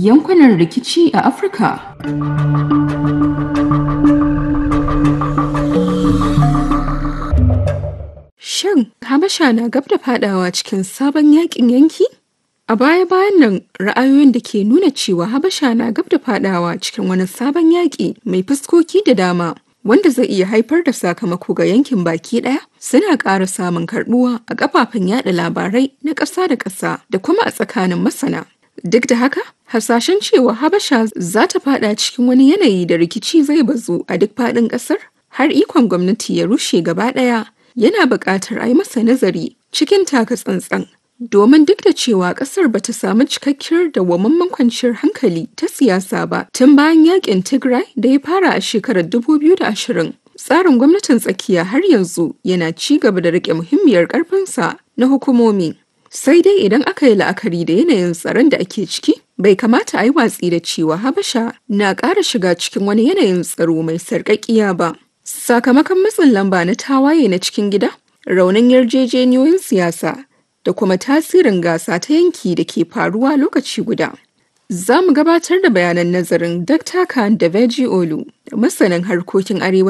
yankunan rikici a Afirka. Shin Habasha na gab da fadawa cikin sabon yakin yanki? A baya-bayan nan ra'ayoyin da ke nuna cewa Habasha na gab da fadawa cikin wani sabon yaƙi mai fuskoki da dama wanda zai iya haifar da sakamako ga yankin baki ɗaya suna ƙara samun karɓuwa a kafafen yada labarai na ƙasa da ƙasa da kuma a tsakanin masana. Duk da haka, hasashen cewa Habasha za ta fada cikin wani yanayi da rikici zai bazu a duk faɗin ƙasar har ikon gwamnati ya rushe gaba ɗaya yana buƙatar a yi masa nazari cikin taka tsantsan. Domin duk da cewa ƙasar bata samu cikakkiyar dawwammamen kwanciyar hankali ta siyasa ba tun bayan yakin Tigray da ya fara a shekarar 2020. Tsarin gwamnatin tsakiya har yanzu yana ci gaba da riƙe muhimmiyar ƙarfinsa na hukumomi. Sai dai idan aka yi la'akari da yanayin tsaron da ake ciki, bai kamata a yi watsi da cewa Habasha na ƙara shiga cikin wani yanayin tsaro mai sarƙaƙiya ba. Sakamakon matsin lamba na tawaye na cikin gida, raunin yarjejeniyoyin siyasa da kuma tasirin gasa ta yanki da ke faruwa lokaci guda. Za mu gabatar da bayanan nazarin Dr. Khan da Veji Olu, masanin harkokin arewa